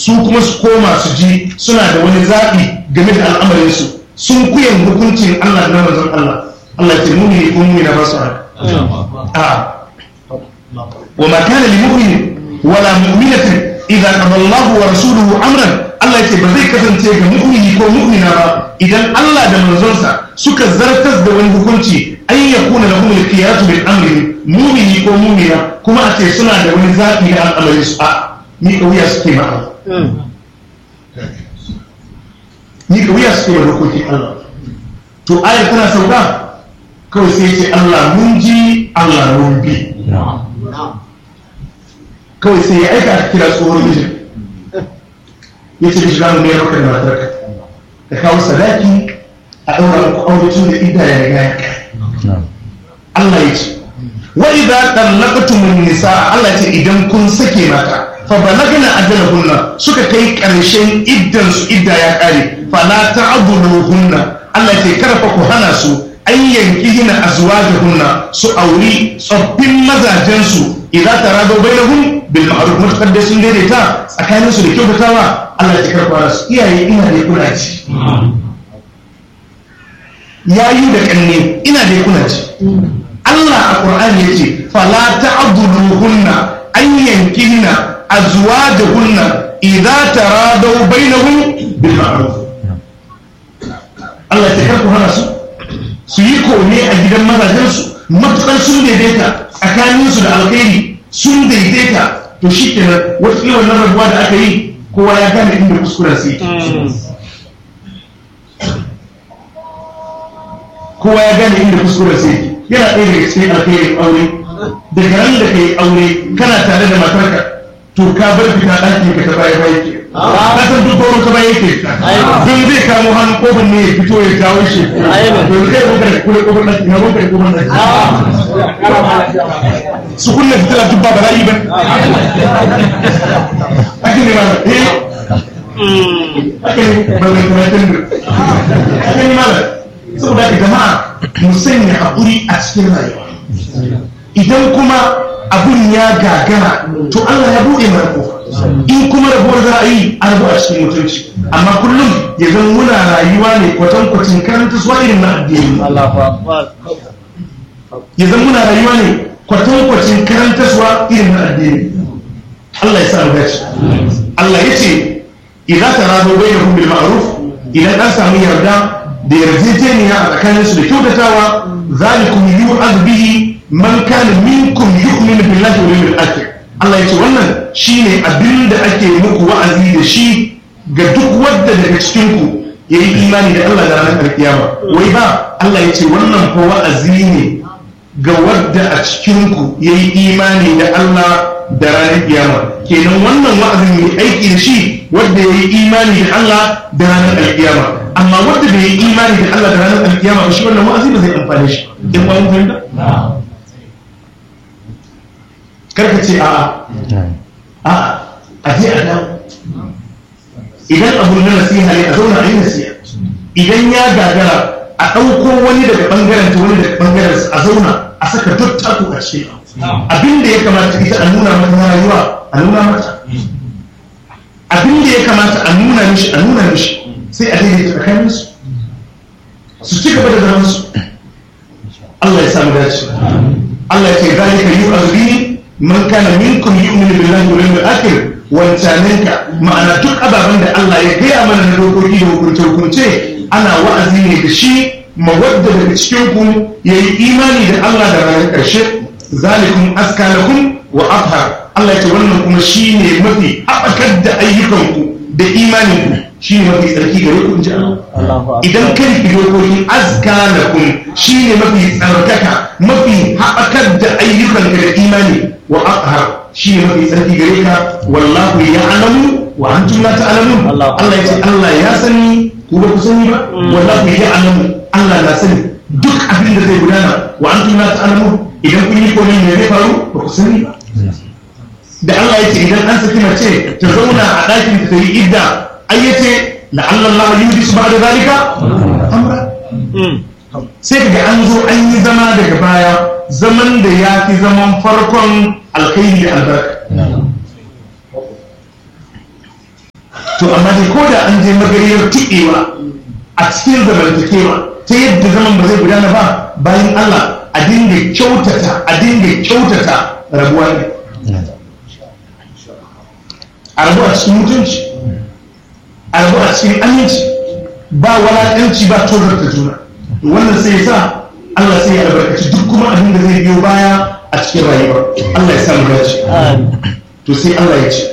su kuma su koma su ji suna da wani zaɓi game da al'amarinsu sun kuyan hukuncin Allah da manzon Allah Allah ce mumini ko mumina ba su haka a wa ma kana li mu'min wala mu'minatin idza qada Allah wa rasuluhu amran Allah ya ce ba zai kasance ga mu'mini ko mu'mina ba idan Allah da manzonsa suka zartas da wani hukunci an yakuna lahum al-qiyatu bil amri mu'mini ko mu'mina kuma a ce suna da wani zaɓi da al'amarin su a ni kauya suke ma Allah ni kauya suke ma dokokin Allah to ayar tana sauka kawai sai ce Allah mun ji Allah mun bi kawai sai ya aika a kira tsohon mijin ya ce mishi zamu mai maka da matarka ka kawo sadaki a ɗaura muku aure tun da ida ya riga ya kai Allah ya ce wa idza tallaqtumun nisa Allah ya ce idan kun sake mata fa balagna ajalahunna suka kai ƙarshen iddan su idda ya kare fala ta'buduhunna Allah ya ce kada fa ku hana su an yanki hina azwajuhunna su auri tsoffin mazajensu idan tarado bainahum bil ma'ruf mutakar da sun daidaita tsakanin su da kyautatawa Allah ya karɓa su iyaye ina da kuna ci yayi da kanne ina da kuna ci Allah a Qur'ani yace fala ta'buduhunna an yankihina azwajuhunna idza tarado bainahum bil ma'ruf Allah ya karɓa hana su su yi kone a gidan mazajensu matukar sun daidaita tsakaninsu da alkhairi sun daidaita to shi kenan wasu wannan rabuwa da aka yi kowa ya gane inda kuskuren su kowa ya gane inda kuskuren su yana ɗaya daga cikin alkhairin aure daga ran da kai aure kana tare da matarka to ka bar fita ɗaki ka ta baya baya ke ka san duk gaurin ka baya yake don zai kamo hannun kofar ne ya fito ya jawo shi to zai rubuta da kula kofar ɗaki na rubuta da kofar ɗaki su kunna fitila duk ba bala'i ba ake ne mana eh ake ne ba mai karatun da ake ne mana saboda ka jama'a mu sanya haƙuri a cikin rayuwa idan kuma abun ya gagara to Allah ya buɗe mana kofa in kuma rabuwar za a yi an rabu a cikin mutunci amma kullum ya zan muna rayuwa ne kwatankwacin karanta suwa irin na addini ya zan muna rayuwa ne kwatankwacin karanta suwa irin na addini Allah ya sa mu dace Allah ya ce idan ta rado bai da bil ma'ruf idan an samu yarda da yarjejeniya a tsakaninsu da kyautatawa zalikum yu'az bihi man kana minkum yu'minu billahi wal yawmil akhir Allah ya ce wannan shine abin da ake muku wa'azi da shi ga duk wanda daga cikin ku yayi imani da Allah da ranar kiyama wai ba Allah ya ce wannan ko wa'azi ne ga wadda a cikin ku yayi imani da Allah da ranar kiyama kenan wannan wa'azin mai aiki da shi wanda yayi imani da Allah da ranar kiyama amma wanda bai yi imani da Allah da ranar kiyama ba shi wannan wa'azi ba zai amfane shi in ba mun fahimta karka ce a'a a'a a je a dawo idan abu na nasiha ne a zauna a yi nasiha idan ya gagara a ɗauko wani daga ɓangaren ta wani daga ɓangaren a zauna a saka duk taku a cikin abin da ya kamata ita a nuna mata na rayuwa a nuna mata abin da ya kamata a nuna mishi a nuna mishi sai a daidaita tsakanin su su ci gaba da zaman su Allah ya samu dace Allah ya ce zalika yu'azbi man kana minkum yu'minu billahi wal yawmil akhir wancaninka ma'ana duk ababen da Allah ya gaya mana na dokoki da hukunce hukunce ana wa'azi ne da shi mawadda daga cikin ku yayi imani da Allah da ranar karshe zalikum askanakum wa athhar Allah ya ce wannan kuma shine mafi haɓakar da ayyukanku da imaninku shi ne mafi tsarki gare ku in ji Allah idan kai fi dokokin askanakum shi ne mafi tsarkaka mafi haɓakar da ayyukan da imani wa aqhar shi ne mafi tsarki gare ka wallahu ya'lamu wa antum la ta'lamun Allah ya ce Allah ya sani ku ba ku sani ba wallahu ya'lamu Allah na sani duk abin da zai gudana wa antum la ta'lamun idan kun yi komai ne zai faru ba ku sani ba da Allah ya ce idan an saki mace ta zauna a ɗakin ta yi idda ai ya ce la'alla Allah yudi su ba'da zalika amra sai kaga an zo an yi zama daga baya zaman da ya fi zaman farkon alkhairi da albarka to amma dai ko da an je magariyar tiɗewa a cikin zamantakewa ta yadda zaman ba zai gudana ba bayan Allah a dinga kyautata a dinga kyautata rabuwa ne a rabu a cikin mutunci a rabu a cikin aminci ba walaƙanci ba tozarta juna wannan sai ya sa Allah sai ya albarkaci duk kuma abin da zai biyo baya a cikin rayuwa Allah ya samu dace to sai Allah ya ce